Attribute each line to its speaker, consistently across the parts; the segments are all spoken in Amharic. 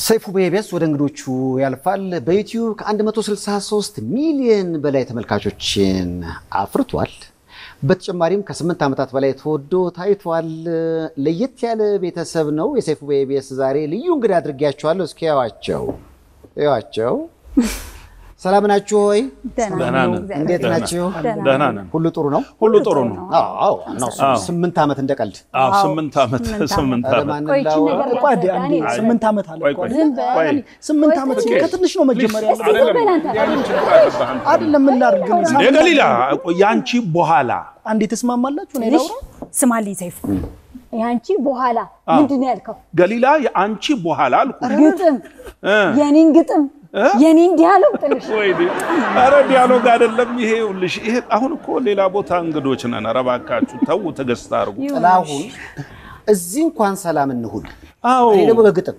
Speaker 1: ሰይፉ በኢቢኤስ ወደ እንግዶቹ ያልፋል። በዩቲዩብ ከ163 ሚሊዮን በላይ ተመልካቾችን አፍርቷል። በተጨማሪም ከስምንት ዓመታት በላይ ተወዶ ታይቷል። ለየት ያለ ቤተሰብ ነው የሰይፉ በኢቢኤስ። ዛሬ ልዩ እንግዳ አድርጌያቸዋለሁ። እስኪ ያዋቸው ያዋቸው። ሰላም ናችሁ ሆይ?
Speaker 2: ደህና ነን።
Speaker 1: እንዴት
Speaker 2: ደህና
Speaker 1: ናችሁ?
Speaker 2: ደህና ነን።
Speaker 1: ሁሉ ጥሩ ነው?
Speaker 2: ሁሉ ጥሩ ነው።
Speaker 1: አዎ ነው። ስምንት ዓመት እንደ ቀልድ
Speaker 2: አዎ ስምንት ዓመት ስምንት
Speaker 1: ኧረ
Speaker 2: ዓመት
Speaker 1: ማን
Speaker 3: ቆይ ይቺን
Speaker 1: ላውራ?
Speaker 3: ነገር
Speaker 4: ቆይ አንዴ አንዴ
Speaker 3: ዳንኤል፣
Speaker 4: ስምንት ዓመት አለ
Speaker 2: ቆይ
Speaker 4: እኮ
Speaker 2: ቆይ
Speaker 4: አይደል?
Speaker 2: ቆይ
Speaker 4: ስምንት ዓመት
Speaker 2: ኦኬ።
Speaker 4: ከትንሽ ነው መጀመሪያ ያለው
Speaker 2: አይደለም
Speaker 3: በል አንተ።
Speaker 2: ያንን ችግር አለብህ አንተ።
Speaker 4: አይደለም ምን ላድርግ ግን
Speaker 2: እንደ
Speaker 4: ሳምንት
Speaker 2: ገሊላ የአንቺ በኋላ
Speaker 4: አንዴ ተስማማላችሁ እኔ ላውራ
Speaker 3: ስማልኝ ሰይፉ፣ የአንቺ በኋላ ምንድን ነው ያልከው?
Speaker 2: ገሊላ የአንቺ በኋላ አልኩ።
Speaker 3: ግጥም የኔን ግጥም የኔን ዲያሎግ ጥልሽ
Speaker 2: ወይኔ ኧረ ዲያሎግ አይደለም ይሄ። ይኸውልሽ ይሄ አሁን እኮ ሌላ ቦታ እንግዶች ነን። ኧረ እባካችሁ ተው፣ ትዕግስት አድርጉ።
Speaker 1: ጥላሁን እዚህ እንኳን ሰላም እንሁን።
Speaker 2: አዎ
Speaker 1: እኔ ደግሞ በግጥም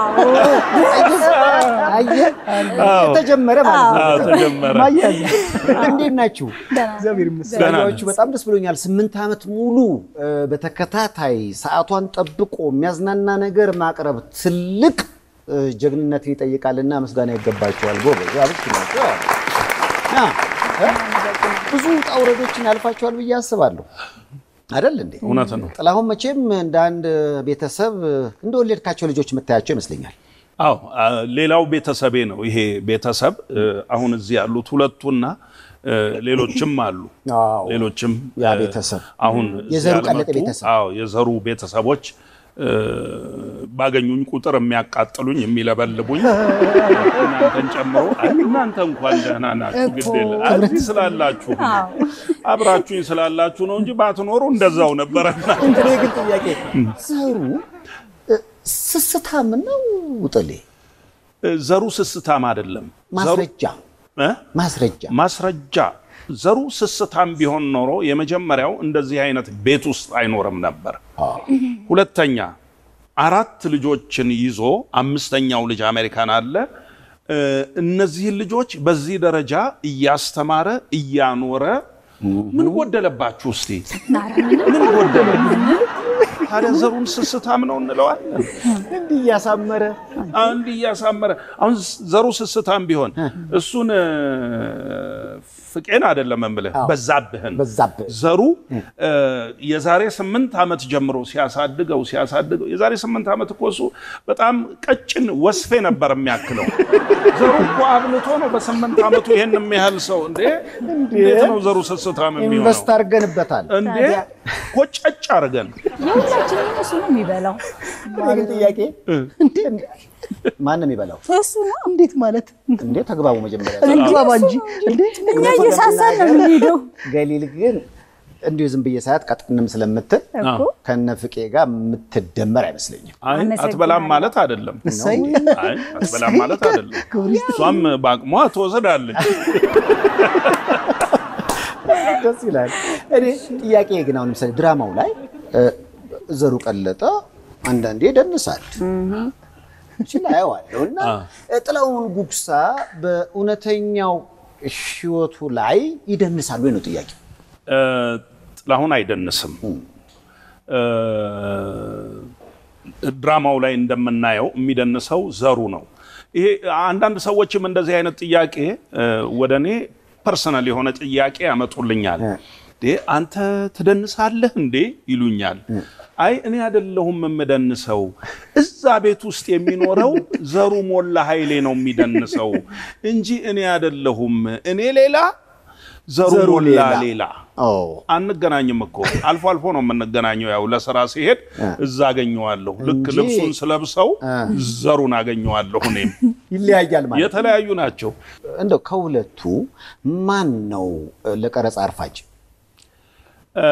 Speaker 1: አየህ፣ ተጀመረ ማለት ነው።
Speaker 2: አዎ፣ ተጀመረ።
Speaker 4: ማያዝ
Speaker 1: እንዴት ናችሁ?
Speaker 4: እግዚአብሔር ይመስገን
Speaker 2: ደህና
Speaker 1: ያችሁ በጣም ደስ ብሎኛል። ስምንት ዓመት ሙሉ እ፣ በተከታታይ ሰዓቷን ጠብቆ የሚያዝናና ነገር ማቅረብ ትልቅ እ፣ ጀግንነትን ይጠይቃልና ምስጋና ይገባቸዋል። ጎበዝ አብሽ ናቸው። አ፣ እ፣ ብዙ ውጣ ውረዶችን ያልፋቸዋል ብዬ አስባለሁ። አይደል እንዴ?
Speaker 2: እውነት ነው።
Speaker 1: ጥላሁን መቼም እንደ አንድ ቤተሰብ እንደወለድካቸው ልጆች የምታያቸው ይመስለኛል።
Speaker 2: አዎ አ፣ ሌላው ቤተሰቤ ነው። ይሄ ቤተሰብ እ፣ አሁን እዚህ ያሉት ሁለቱና እ፣ ሌሎችም አሉ።
Speaker 1: አዎ።
Speaker 2: ሌሎችም
Speaker 1: ያ
Speaker 2: እ፣
Speaker 1: ቤተሰብ
Speaker 2: አሁን እዚህ
Speaker 1: የዘሩ ቀለጠ
Speaker 2: ያልመጡ፣
Speaker 1: ቤተሰብ።
Speaker 2: አዎ የዘሩ ቤተሰቦች እ፣ ባገኙኝ ቁጥር የሚያቃጥሉኝ የሚለበልቡኝ እናንተን ጨምሮ አይ እናንተ እንኳን ደህና ናችሁ፣ ግድ የለም አይ፣ እዚህ ስላላችሁ አብራችሁኝ ስላላችሁ ነው እንጂ ባትኖሩ እንደዛው ነበረና
Speaker 1: እኔ ግን ጥያቄ ዘሩ እ፣ ስስታም ነው ጥሌ?
Speaker 2: ዘሩ ስስታም አይደለም። ዘሩ
Speaker 1: ማስረጃ
Speaker 2: እ?
Speaker 1: ማስረጃ
Speaker 2: ማስረጃ ዘሩ ስስታም ቢሆን ኖሮ የመጀመሪያው እንደዚህ አይነት ቤት ውስጥ አይኖርም ነበር። ሁለተኛ አራት ልጆችን ይዞ አምስተኛው ልጅ አሜሪካን አለ። እ፣ እነዚህን ልጆች በዚህ ደረጃ እያስተማረ እያኖረ ምን ጎደለባችሁ? እስቲ ምን ጎደለ? ታዲያ ዘሩን ስስታም ነው እንለዋለን?
Speaker 1: እንዲህ እያሳመረ
Speaker 2: አንድ እያሳመረ አሁን ዘሩ ስስታም ቢሆን እሱን እ፣ ፍቄን አይደለም የምልህ በዛብህን
Speaker 1: በዛብህ
Speaker 2: ዘሩ እ፣ የዛሬ ስምንት ዓመት ጀምሮ ሲያሳድገው ሲያሳድገው የዛሬ ስምንት ዓመት እኮ እሱ በጣም ቀጭን ወስፌ ነበር የሚያክለው። ዘሩ እኮ አብልቶ ነው በስምንት ዓመቱ ይሄን የሚያህል ሰው እንዴ! እንዴት ነው ዘሩ ስስታም የሚሆነው?
Speaker 1: ኢንቨስት አድርገንበታል።
Speaker 2: እንዴ ኮጨጭ አድርገን
Speaker 3: የሁላችንም እሱ ነው የሚበላው።
Speaker 1: እኔ ግን ጥያቄ ማን ነው የሚበላው?
Speaker 3: እሱ ነው
Speaker 4: እንዴት ማለት
Speaker 1: እንዴ ተግባቡ መጀመሪያ።
Speaker 4: እንግባባ እንጂ እንዴ
Speaker 3: እኛ እየሳሳን ነው የምንሄደው
Speaker 1: ገሊል ግን እንዲሁ ዝም ብዬ ሳያት ቀጥንም ስለምትል
Speaker 3: እኮ
Speaker 1: ከነ ፍቄ ጋር የምትደመር አይመስለኝም።
Speaker 2: አይ
Speaker 3: አመሰግናለሁ።
Speaker 2: አትበላም ማለት አይደለም።
Speaker 4: እሰይ
Speaker 2: አይ አትበላም ማለት አይደለም። እሷም በአቅሟ ትወስዳለች።
Speaker 1: ደስ ይላል። እኔ ጥያቄ ግን አሁን ለምሳሌ ድራማው ላይ እ፣ ዘሩ ቀለጠ አንዳንዴ ይደንሳል ሲል አየዋለሁ እና ጥላሁን ጉግሳ በእውነተኛው ሕይወቱ ላይ ይደንሳሉ ወይ ነው ጥያቄ።
Speaker 2: እ፣ ጥላሁን አይደንስም። እ፣ ድራማው ላይ እንደምናየው የሚደንሰው ዘሩ ነው። ይሄ አንዳንድ ሰዎችም እንደዚህ አይነት ጥያቄ እ፣ ወደ እኔ ፐርሰናል የሆነ ጥያቄ ያመጡልኛል። እንዴ አንተ ትደንሳለህ እንዴ ይሉኛል። አይ እኔ አይደለሁም የምደንሰው፣ እዛ ቤት ውስጥ የሚኖረው ዘሩ ሞላ ኃይሌ ነው የሚደንሰው እንጂ እኔ አይደለሁም። እኔ ሌላ ዘሩ
Speaker 1: ዘሩ
Speaker 2: ሞላ
Speaker 1: ሌላ።
Speaker 2: ሌላ
Speaker 1: ኦ
Speaker 2: አንገናኝም እኮ አልፎ አልፎ ነው የምንገናኘው። ያው ለስራ ሲሄድ እዛ አገኘዋለሁ። ልክ
Speaker 1: እንጂ-
Speaker 2: ልብሱን ስለብሰው ዘሩን አገኘዋለሁ። እኔም
Speaker 1: ይለያያል ማለት
Speaker 2: የተለያዩ ናቸው።
Speaker 1: እንደው ከሁለቱ ማን ነው እ፣ ለቀረጻ አርፋጅ?
Speaker 2: እ፣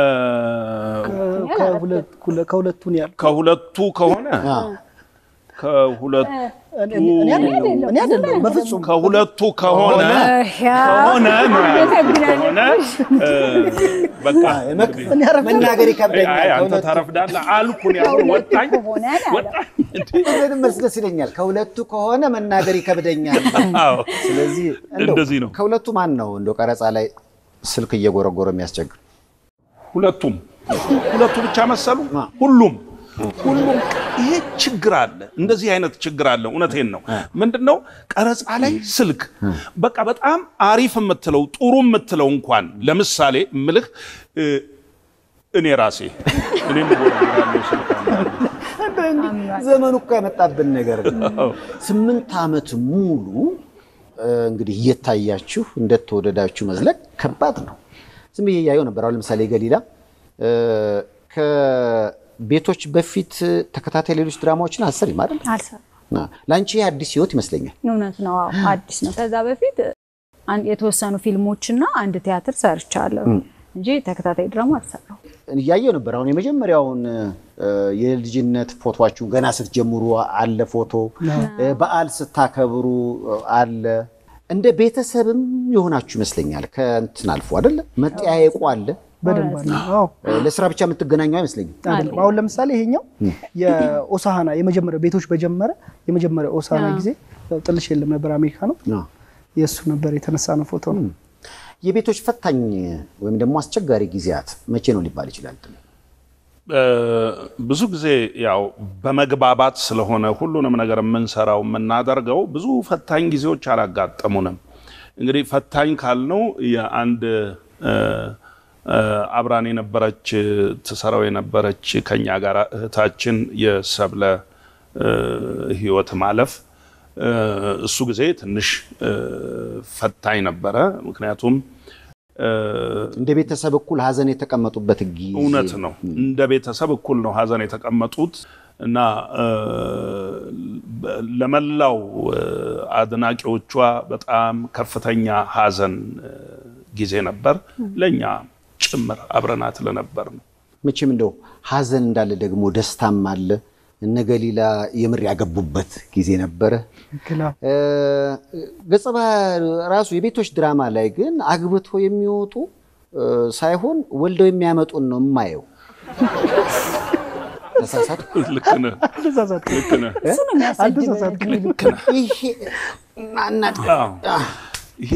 Speaker 4: ከሁለት ከሁለቱን ያል
Speaker 2: ከሁለቱ ከሆነ
Speaker 1: አ፣
Speaker 2: ከሁለቱ
Speaker 4: እኔ እኔ አይደለም እኔ አይደለም በፍጹም
Speaker 2: ከሁለቱ ከሆነ ከሆነ ነው ያልኩት። ከሆነ እ፣ በቃ እንግዲህ
Speaker 4: እኔ አረፍ
Speaker 1: መናገር ይከብደኛል።
Speaker 2: አይ አንተ
Speaker 1: ከሁለቱ
Speaker 2: ታረፍዳለህ አልኩን። ያሁን ወጣኝ
Speaker 3: ከሆነ ነው ያለው።
Speaker 2: ወጣኝ እንዴ!
Speaker 1: ምንም መልስ ደስ ይለኛል። ከሁለቱ ከሆነ መናገር ይከብደኛል።
Speaker 2: አዎ
Speaker 1: ስለዚህ እንደው
Speaker 2: እንደዚህ ነው።
Speaker 1: ከሁለቱ ማን ነው እንደው ቀረጻ ላይ ስልክ እየጎረጎረ የሚያስቸግር?
Speaker 2: ሁለቱም ሁለቱ ብቻ መሰሉ። ሁሉም ሁሉም ይሄ ችግር አለ። እንደዚህ አይነት ችግር አለ። እውነቴን ነው። ምንድነው ቀረጻ ላይ ስልክ በቃ በጣም አሪፍ የምትለው ጥሩ የምትለው እንኳን ለምሳሌ ምልህ እኔ ራሴ እኔም እጎረጉራለሁ ስልክ አንዳንዴ።
Speaker 1: ዘመኑ እኮ ያመጣብን ነገር ነው። ስምንት ዓመት ሙሉ እ፣ እንግዲህ እየታያችሁ እንደተወደዳችሁ መዝለቅ ከባድ ነው። ዝም ብዬ እያየሁ ነበር። አሁን ለምሳሌ ገሊላ እ፣ ከቤቶች በፊት ተከታታይ ሌሎች ድራማዎችን አሰሪም አይደል?
Speaker 3: አልሰራም።
Speaker 1: ለአንቺ ይህ አዲስ ህይወት ይመስለኛል።
Speaker 3: እውነት ነው። አዎ አዲስ ነው። ከዛ በፊት አን- የተወሰኑ ፊልሞችና አንድ ቲያትር ሰርቻለሁ እንጂ ተከታታይ ድራማ አልሰራሁም።
Speaker 1: እያየሁ ነበር። አሁን የመጀመሪያውን እ፣ የልጅነት ፎቶችሁን ገና ስትጀምሩ አለ ፎቶ፣ እ፣ በዓል ስታከብሩ እ፣ አለ። እንደ ቤተሰብም የሆናችሁ ይመስለኛል። ከእንትን አልፎ አይደለ መጠያየቁ አለ።
Speaker 4: በደንብ አለ። አዎ
Speaker 1: እ፣ ለስራ ብቻ የምትገናኙ አይመስለኝም።
Speaker 4: አይደለም። አሁን ለምሳሌ ይሄኛው የኦሳሃና የመጀመሪያ ቤቶች በጀመረ የመጀመሪያ ኦሳሃና ጊዜ ያው ጥልሽ የለም ነበር አሜሪካ ነው
Speaker 1: አዎ።
Speaker 4: የእሱ ነበር የተነሳ ነው ፎቶ ነው።
Speaker 1: የቤቶች ፈታኝ ወይም ደግሞ አስቸጋሪ ጊዜያት መቼ ነው ሊባል ይችላል?
Speaker 2: እ፣ ብዙ ጊዜ ያው በመግባባት ስለሆነ ሁሉንም ነገር የምንሰራው የምናደርገው ብዙ ፈታኝ ጊዜዎች አላጋጠሙንም። እንግዲህ ፈታኝ ካልነው የአንድ እ፣ እ፣ አብራን የነበረች ትሰራው የነበረች ከኛ ጋር እህታችን የሰብለ እ፣ ህይወት ማለፍ እ፣ እሱ ጊዜ ትንሽ እ፣ ፈታኝ ነበረ። ምክንያቱም እ፣
Speaker 1: እንደ ቤተሰብ እኩል ሀዘን የተቀመጡበት ጊዜ
Speaker 2: እውነት ነው። እንደ ቤተሰብ እኩል ነው ሀዘን የተቀመጡት እና እ፣ ለመላው እ፣ አድናቂዎቿ በጣም ከፍተኛ ሀዘን እ፣ ጊዜ ነበር። ለእኛ ጭምር አብረናት ለነበር ነው።
Speaker 1: መቼም እንደው ሀዘን እንዳለ ደግሞ ደስታም አለ። እነ ገሊላ የምር ያገቡበት ጊዜ ነበረ።
Speaker 4: ግላ
Speaker 1: እ፣ ገጸ ባህሪ ራሱ የቤቶች ድራማ ላይ ግን አግብቶ የሚወጡ እ፣ ሳይሆን ወልደው የሚያመጡን ነው የማየው። ተሳሳትኩ?
Speaker 2: ልክ ነህ፣
Speaker 4: አልተሳሳትኩም።
Speaker 2: ልክ ነህ።
Speaker 3: እሱ ነው የሚያሳድበው።
Speaker 4: አልተሳሳትኩም።
Speaker 1: ይሄ እና-
Speaker 2: አዎ። ይሄ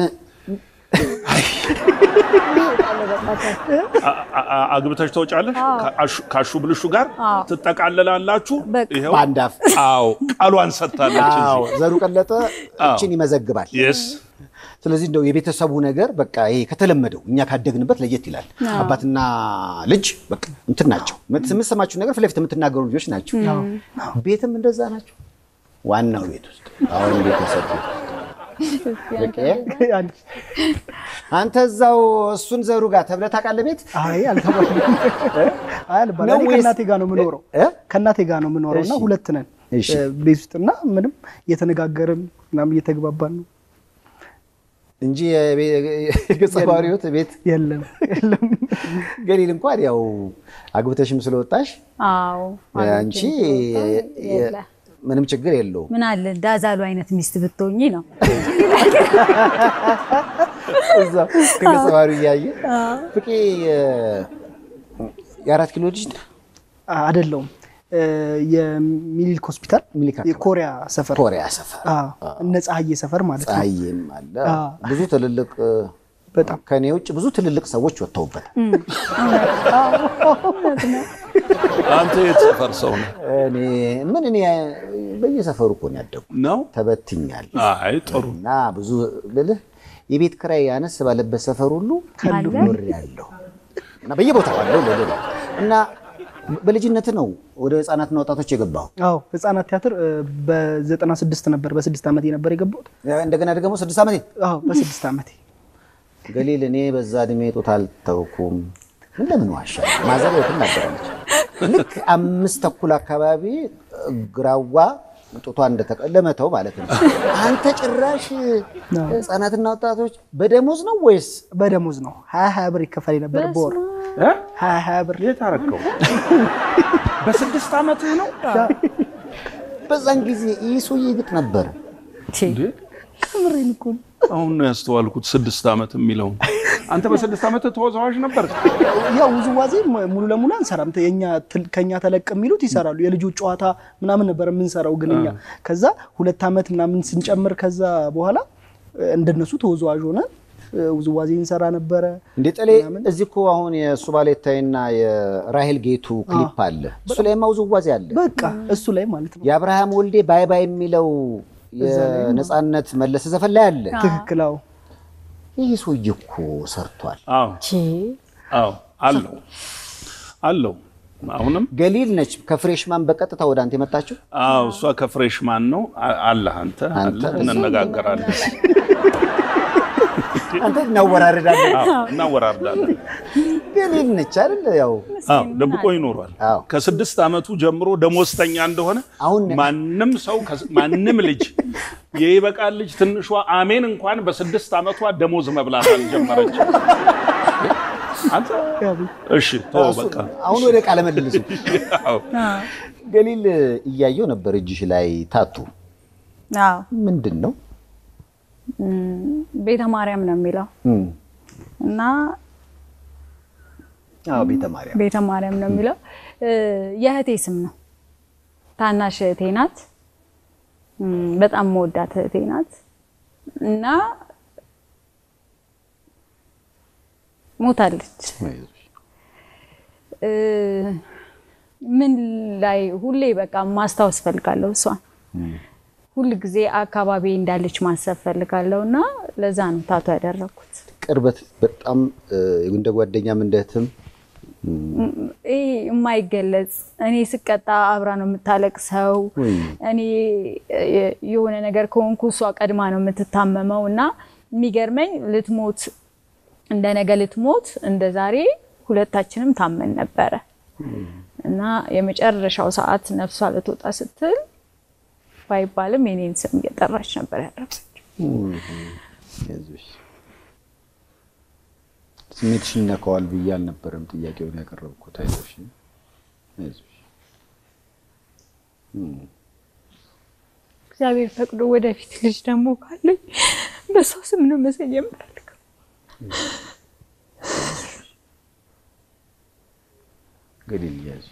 Speaker 2: አ- አ- አግብተሽ ተወጫለሽ ከአሹ- ከአሹ ብልሹ ጋር ትጠቃለላላችሁ።
Speaker 3: በቃ።
Speaker 2: ይኸው
Speaker 1: በአንድ አፍ
Speaker 2: አዎ ቃሏን ሰጥታለች።
Speaker 1: አዎ፣ ዘሩ ቀለጠ እችን ይመዘግባል።
Speaker 2: የስ
Speaker 1: ስለዚህ እንደው የቤተሰቡ ነገር በቃ ይሄ ከተለመደው እኛ ካደግንበት ለየት ይላል። አባትና ልጅ በቃ እንትን ናቸው። የምትሰማችሁ ነገር ፊት ለፊት የምትናገሩ ልጆች ናቸው። ቤትም እንደዛ ናቸው። ዋናው ቤት ውስጥ አሁን ቤተሰብ በቃ
Speaker 4: አንድ-
Speaker 1: አንተ እዛው እሱን ዘሩ ጋር ተብለህ ታውቃለህ ቤት
Speaker 4: አይ አልተባለም። አይ አልባልም።
Speaker 1: ነው
Speaker 4: እኔ
Speaker 1: ወይስ-
Speaker 4: ከእናቴ ጋር ነው የምኖረው
Speaker 1: እ?
Speaker 4: ከእናቴ ጋር ነው የምኖረው እና
Speaker 1: እሺ።
Speaker 4: ሁለት ነን
Speaker 1: እሺ።
Speaker 4: እ፣ ቤት ውስጥ እና ምንም እየተነጋገርን ምናምን እየተግባባን ነው።
Speaker 1: እንጂ የገጸ ባህሪዎት ቤት
Speaker 4: የለም የለም
Speaker 1: ገሊል እንኳን ያው አግብተሽም ስለወጣሽ
Speaker 3: አዎ
Speaker 1: አንቺ
Speaker 3: የለ።
Speaker 1: ምንም ችግር የለውም።
Speaker 3: ምን አለ እንዳዛሉ አይነት ሚስት ብትሆኚ ነው።
Speaker 1: እዛ ከገጸ ባህሪው እያየ ፍቄ የአራት ኪሎ ልጅ ነህ?
Speaker 4: አይደለውም እ፣ የሚኒልክ ሆስፒታል
Speaker 1: ሚኒልክ አካባቢ።
Speaker 4: የኮሪያ ሰፈር
Speaker 1: ኮሪያ ሰፈር
Speaker 4: አዎ፣ እነ ፀሐዬ ሰፈር ማለት ነው።
Speaker 1: ፀሐይም አለ
Speaker 4: አዎ።
Speaker 1: ብዙ ትልልቅ
Speaker 4: በጣም
Speaker 1: ከኔ ውጭ ብዙ ትልልቅ ሰዎች ወጥተውበታል።
Speaker 2: አንተ የት ሰፈር ሰው ነው
Speaker 1: እኔ ምን እኔ በየሰፈሩ እኮ ነው ያደጉ
Speaker 2: ነው?
Speaker 1: ተበትኛል
Speaker 2: አይ ጥሩ
Speaker 1: እና ብዙ ልልህ የቤት ክራይ ያነስ ባለበት ሰፈር ሁሉ
Speaker 3: አለ?
Speaker 1: ኖር ያለው እና በየቦታው አለው ልልህ ነው። እና በልጅነት ነው ወደ ህፃናትና ወጣቶች የገባው።
Speaker 4: አዎ ህፃናት ቲያትር እ፣ በዘጠና ስድስት ነበር በስድስት ዓመቴ ነበር የገባሁት።
Speaker 1: እንደገና ደግሞ ስድስት ዓመቴ
Speaker 4: አዎ በስድስት ዓመቴ
Speaker 1: ገሊል እኔ በዛ እድሜ ጡት አልተውኩም። እንደምን ዋሻ ማዘር የትም ነበረች። ልክ አምስት ተኩል አካባቢ ግራዋ ጡቷ እንደተቀለመተው ማለት ነው። አንተ ጭራሽ ህፃናትና ወጣቶች በደሞዝ ነው ወይስ
Speaker 4: በደሞዝ ነው ሀያ ሀያ ብር ይከፈል ነበር በወር
Speaker 2: እ?
Speaker 4: ሀያ ሀያ ብር
Speaker 2: የት አደረከው? በስድስት ዓመትህ ነው?
Speaker 1: በዛን ጊዜ ይህ ሰውዬ ግጥ ነበረ።
Speaker 2: እንዴ? አሁን ነው ያስተዋልኩት ስድስት ዓመት የሚለውን። አንተ በስድስት ዓመት ተወዛዋዥ ነበር?
Speaker 4: ያው ውዝዋዜ ም- ሙሉ ለሙሉ አንሰራም። ተ- የኛ ትል- ከኛ ተለቅ የሚሉት ይሰራሉ። የልጆች ጨዋታ ምናምን ነበር የምንሰራው። ግን እኛ ከዛ ሁለት ዓመት ምናምን ስንጨምር ከዛ በኋላ እ፣ እንደነሱ ተወዛዋዥ ሆነ እ፣ ውዝዋዜ እንሰራ ነበረ።
Speaker 1: እንዴ ጠሌ እዚህ እኮ አሁን የእሱ ባሌታይና የራሄል ጌቱ ክሊፕ አለ። እሱ ላይማ ውዝዋዜ አለ።
Speaker 4: በቃ እሱ ላይ ማለት ነው።
Speaker 1: የአብርሃም ወልዴ ባይ ባይ የሚለው የነፃነት መለሰ ዘፈን ላይ አለ።
Speaker 4: ትክክል። አዎ
Speaker 1: ይህ ሰውዬ እኮ ሰርቷል።
Speaker 2: አዎ አዎ አለው አለው አሁንም
Speaker 1: ገሊል ነች ከፍሬሽማን በቀጥታ ወደ አንተ የመጣችው።
Speaker 2: አዎ እሷ ከፍሬሽማን ነው አ- አለህ አንተ
Speaker 1: አንተ
Speaker 2: አለህ እንነጋገራለን
Speaker 1: አንተ እናወራርዳለን።
Speaker 2: አዎ እናወራርዳለን
Speaker 1: ገሊል ነች አይደል? ያው
Speaker 2: አዎ ደብቆ ይኖሯል
Speaker 1: አዎ።
Speaker 2: ከስድስት ዓመቱ ጀምሮ ደሞዝተኛ እንደሆነ
Speaker 1: አሁን
Speaker 2: ማንም ሰው ከስ- ማንም ልጅ የይበቃል ልጅ ትንሿ አሜን እንኳን በስድስት ዓመቷ ደሞዝ መብላት አልጀመረች አንተ እሺ ተወው በቃ
Speaker 1: አሁን ወደ ቃለ መልሱ።
Speaker 2: አዎ።
Speaker 1: ገሊል እያየው ነበር እጅሽ ላይ ታቱ
Speaker 3: አዎ
Speaker 1: ምንድን ነው?
Speaker 3: ቤተ ማርያም ነው የሚለው
Speaker 1: እም፣
Speaker 3: እና
Speaker 1: አዎ ቤተ ማርያም
Speaker 3: ቤተ ማርያም ነው የሚለው እ፣ የእህቴ ስም ነው። ታናሽ እህቴ ናት። እም፣ በጣም መወዳት እህቴ ናት እና ሞታለች። እ፣ ምን ላይ ሁሌ በቃ ማስታወስ ፈልጋለሁ እሷን ሁል ጊዜ አካባቢ እንዳለች ማሰብ ፈልጋለሁ እና ለዛ ነው ታቶ ያደረኩት።
Speaker 1: ቅርበት በጣም እ፣ እንደ ጓደኛም እንደ እህትም
Speaker 3: ይሄ የማይገለጽ እኔ ስቀጣ አብራ ነው የምታለቅሰው።
Speaker 1: ወይ
Speaker 3: እኔ የ- የሆነ ነገር ከሆንኩ እሷ ቀድማ ነው የምትታመመው እና የሚገርመኝ ልትሞት እንደ ነገ ልትሞት እንደ ዛሬ ሁለታችንም ታመን ነበረ እና የመጨረሻው ሰዓት ነፍሷ ልትወጣ ስትል ባይባልም የኔን ስም እየጠራች ነበር ያደረገችው።
Speaker 1: አይዞሽ። ስሜትሽን ይነካዋል ብዬ አልነበረም ጥያቄውን ያቀረብኩት። አይዞሽ አይዞሽ።
Speaker 3: እግዚአብሔር ፈቅዶ ወደፊት ልጅ ደግሞ ካለኝ በሷ ስም ነው መሰየም የምፈልገው።
Speaker 1: ገሊል ያዙ።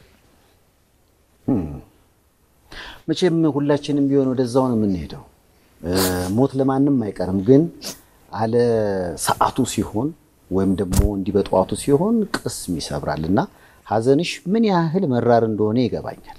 Speaker 1: መቼም ሁላችንም ቢሆን ወደዛው ነው የምንሄደው። እ፣ ሞት ለማንም አይቀርም። ግን አለ ሰዓቱ ሲሆን ወይም ደግሞ እንዲህ በጠዋቱ ሲሆን ቅስም ይሰብራል እና ሀዘንሽ ምን ያህል መራር እንደሆነ ይገባኛል።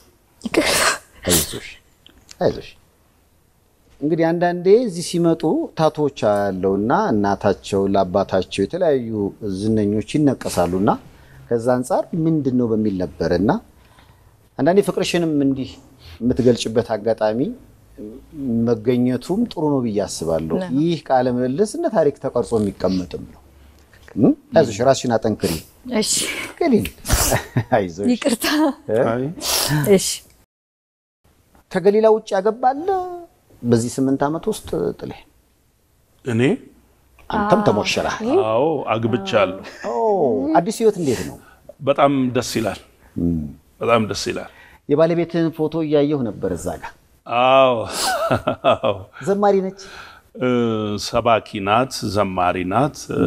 Speaker 1: አይዞሽ አይዞሽ። እንግዲህ አንዳንዴ እዚህ ሲመጡ ታቶዎች ያለውና እናታቸው ለአባታቸው የተለያዩ ዝነኞች ይነቀሳሉና ከዛ አንጻር ምንድን ነው በሚል ነበር እና አንዳንዴ ፍቅርሽንም እንዲህ የምትገልጭበት አጋጣሚ መገኘቱም ጥሩ ነው ብዬ አስባለሁ። ይህ ቃለ ምልልስ እንደ ታሪክ ተቀርጾ የሚቀመጥም ነው። እም? አይዞሽ፣ ራስሽን አጠንክሪ።
Speaker 3: እሺ
Speaker 1: ገሊል አይዞሽ።
Speaker 3: ይቅርታ።
Speaker 2: አይ
Speaker 3: እሺ
Speaker 1: ከገሊላ ውጭ ያገባለ በዚህ ስምንት ዓመት ውስጥ ጥሌ
Speaker 2: እኔ
Speaker 1: አንተም ተሞሸረሃል።
Speaker 2: አዎ አግብቻለሁ።
Speaker 1: ኦ፣ አዲስ ህይወት እንዴት ነው?
Speaker 2: በጣም ደስ ይላል። በጣም ደስ ይላል።
Speaker 1: የባለቤትህን ፎቶ እያየሁ ነበር እዛ ጋር።
Speaker 2: አዎ አዎ።
Speaker 1: ዘማሪ ነች።
Speaker 2: እ፣ ሰባኪ ናት፣ ዘማሪ ናት። እ፣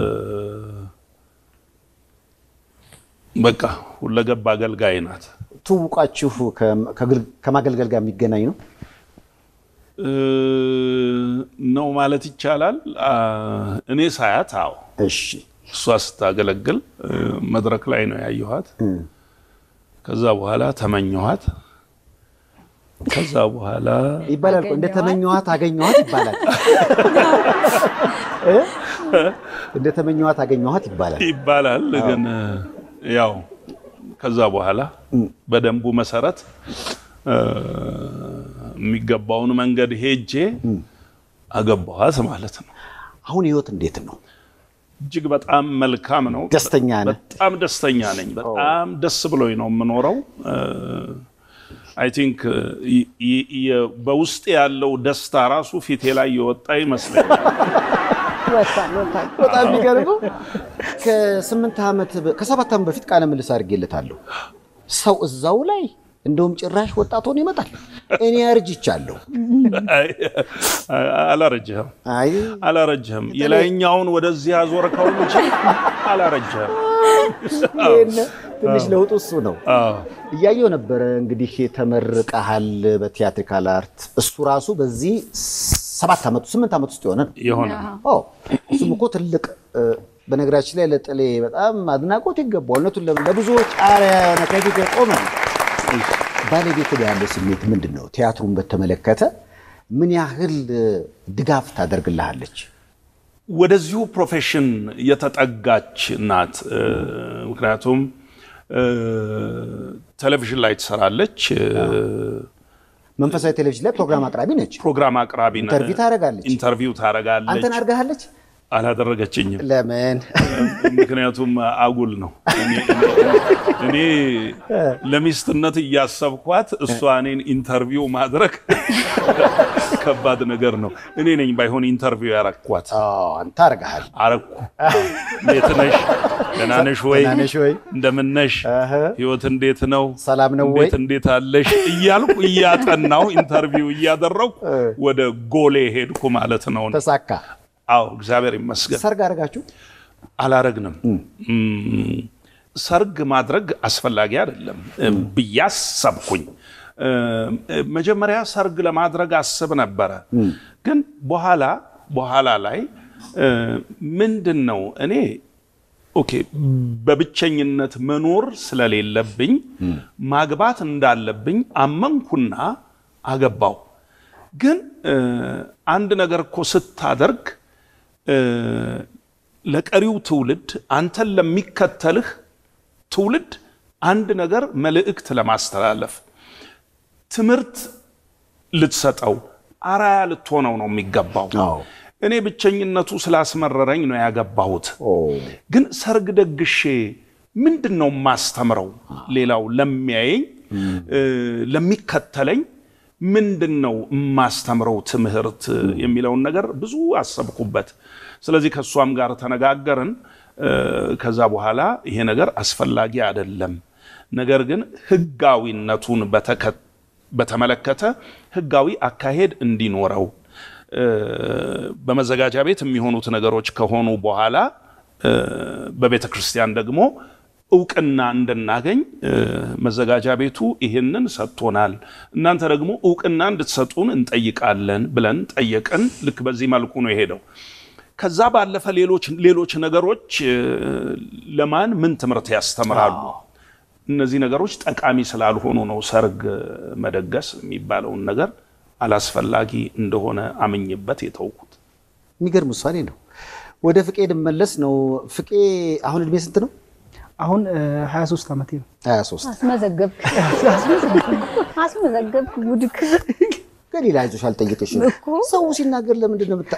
Speaker 2: በቃ ሁለገብ አገልጋይ ናት።
Speaker 1: ትውውቃችሁ ከ- ከግል- ከማገልገል ጋር የሚገናኝ ነው?
Speaker 2: እ፣ ነው ማለት ይቻላል። አ፣ እኔ ሳያት፣ አዎ
Speaker 1: እሺ።
Speaker 2: እሷ ስታገለግል እ፣ መድረክ ላይ ነው ያየኋት። ከዛ በኋላ ተመኘኋት። ከዛ በኋላ
Speaker 1: ይባላል እኮ እንደ ተመኘኋት አገኘኋት ይባላል። እ? እንደ ተመኘኋት አገኘኋት ይባላል።
Speaker 2: ይባላል ግን ያው ከዛ በኋላ በደንቡ መሰረት እ፣ የሚገባውን መንገድ ሄጄ አገባኋት ማለት ነው።
Speaker 1: አሁን ህይወት እንዴት ነው?
Speaker 2: እጅግ በጣም መልካም ነው።
Speaker 1: ደስተኛ ነህ?
Speaker 2: በጣም ደስተኛ ነኝ። በጣም ደስ ብሎኝ ነው የምኖረው። አይ ቲንክ በውስጥ ያለው ደስታ ራሱ ፊቴ ላይ የወጣ ይመስለኛል።
Speaker 3: ወጥቷል ወጥቷል።
Speaker 1: በጣም የሚገርመው ከስምንት ዓመት በ- ከሰባት ዓመት በፊት ቃለ ምልልስ አድርጌለታለሁ። ሰው እዛው ላይ እንደውም ጭራሽ ወጣት ሆኖ ይመጣል። እኔ አርጅቻለሁ።
Speaker 2: አይ፣ አላረጀህም
Speaker 1: አይ
Speaker 2: አላረጀህም። የላይኛውን ወደዚህ አዞርከው እንጂ አላረጀህም።
Speaker 1: ይሄን ትንሽ ለውጡ እሱ ነው።
Speaker 2: አዎ።
Speaker 1: እያየው ነበረ እንግዲህ ተመርቀሃል በቲያትሪካል አርት። እሱ ራሱ በዚህ ሰባት ዓመት ስምንት ዓመት ውስጥ የሆነ ነው።
Speaker 2: የሆነ
Speaker 1: ኦ እሱም እኮ ትልቅ እ፣ በነገራችን ላይ ለጥሌ በጣም አድናቆት ይገባዋል። እውነቱን ለምን ለብዙዎች አርአያ የሆነ ከፊት የቆመ ነው። ባለቤት ጋር ያለው ስሜት ምንድን ነው? ቲያትሩን በተመለከተ ምን ያህል እ፣ ድጋፍ ታደርግልሃለች?
Speaker 2: ወደዚሁ ፕሮፌሽን የተጠጋች ናት። እ፣ ምክንያቱም እ፣ ቴሌቪዥን ላይ ትሰራለች፣ እ፣
Speaker 1: መንፈሳዊ ቴሌቪዥን ላይ ፕሮግራም አቅራቢ ነች።
Speaker 2: ፕሮግራም አቅራቢ ነ-
Speaker 1: ኢንተርቪው ታደርጋለች።
Speaker 2: ኢንተርቪው ታደርጋለች።
Speaker 1: አንተን አድርጋሃለች?
Speaker 2: አላደረገችኝም።
Speaker 1: ለምን?
Speaker 2: ምክንያቱም አጉል ነው። እኔ- እኔ ለሚስትነት እያሰብኳት እሷ እኔን ኢንተርቪው ማድረግ ከባድ ነገር ነው። እኔ ነኝ ባይሆን ኢንተርቪው ያረኳት።
Speaker 1: አዎ፣ አንተ አድርገሃል።
Speaker 2: አረኩ። እንዴት ነሽ? ደህና ነሽ ወይ?
Speaker 1: ደህና ነሽ ወይ?
Speaker 2: እንደምን ነሽ?
Speaker 1: እህ።
Speaker 2: ህይወት እንዴት ነው?
Speaker 1: ሰላም ነው ወይ?
Speaker 2: እንዴት እንዴት አለሽ? እያልኩ እያጠናው ኢንተርቪው እያደረኩ ወደ ጎሌ ሄድኩ ማለት ነው።
Speaker 1: ተሳካ።
Speaker 2: አዎ እግዚአብሔር ይመስገን።
Speaker 1: ሰርግ አደረጋችሁ?
Speaker 2: አላረግንም። እም፣ ሰርግ ማድረግ አስፈላጊ አይደለም ብዬ አሰብኩኝ። እም፣ መጀመሪያ ሰርግ ለማድረግ አስብ ነበረ፣ ግን በኋላ በኋላ ላይ እ፣ ምንድን ነው እኔ ኦኬ በብቸኝነት መኖር ስለሌለብኝ ማግባት እንዳለብኝ አመንኩና አገባው። ግን እ፣ አንድ ነገር እኮ ስታደርግ እ፣ ለቀሪው ትውልድ አንተን ለሚከተልህ ትውልድ አንድ ነገር መልእክት ለማስተላለፍ ትምህርት ልትሰጠው አራያ ልትሆነው ነው የሚገባው።
Speaker 1: አዎ።
Speaker 2: እኔ ብቸኝነቱ ስላስመረረኝ ነው ያገባሁት።
Speaker 1: ኦ፣
Speaker 2: ግን ሰርግ ደግሼ ምንድን ነው የማስተምረው? ሌላው ለሚያየኝ እ፣ ለሚከተለኝ ምንድን ነው የማስተምረው ትምህርት የሚለውን ነገር ብዙ አሰብኩበት። ስለዚህ ከእሷም ጋር ተነጋገርን። እ፣ ከዛ በኋላ ይሄ ነገር አስፈላጊ አይደለም፣ ነገር ግን ሕጋዊነቱን በተከ- በተመለከተ ሕጋዊ አካሄድ እንዲኖረው እ፣ በመዘጋጃ ቤት የሚሆኑት ነገሮች ከሆኑ በኋላ እ፣ በቤተ ክርስቲያን ደግሞ እውቅና እንድናገኝ እ፣ መዘጋጃ ቤቱ ይህንን ሰጥቶናል፣ እናንተ ደግሞ እውቅና እንድትሰጡን እንጠይቃለን ብለን ጠየቅን። ልክ በዚህ መልኩ ነው የሄደው። ከዛ ባለፈ ሌሎች ሌሎች ነገሮች እ፣ ለማን ምን ትምህርት ያስተምራሉ? እነዚህ ነገሮች ጠቃሚ ስላልሆኑ ነው ሰርግ መደገስ የሚባለውን ነገር አላስፈላጊ እንደሆነ አምኝበት የተውኩት።
Speaker 1: የሚገርም ውሳኔ ነው። ወደ ፍቄ ልመለስ ነው። ፍቄ አሁን እድሜ ስንት ነው?
Speaker 4: አሁን እ፣ 23 ዓመቴ ነው።
Speaker 1: 23
Speaker 3: አስመዘገብክ አስመዘገብክ ጉድክ
Speaker 1: ገሊላ አይዞሽ አልጠየቅሽም።
Speaker 3: እኮ።
Speaker 1: ሰው ሲናገር ለምንድን ነው የምታ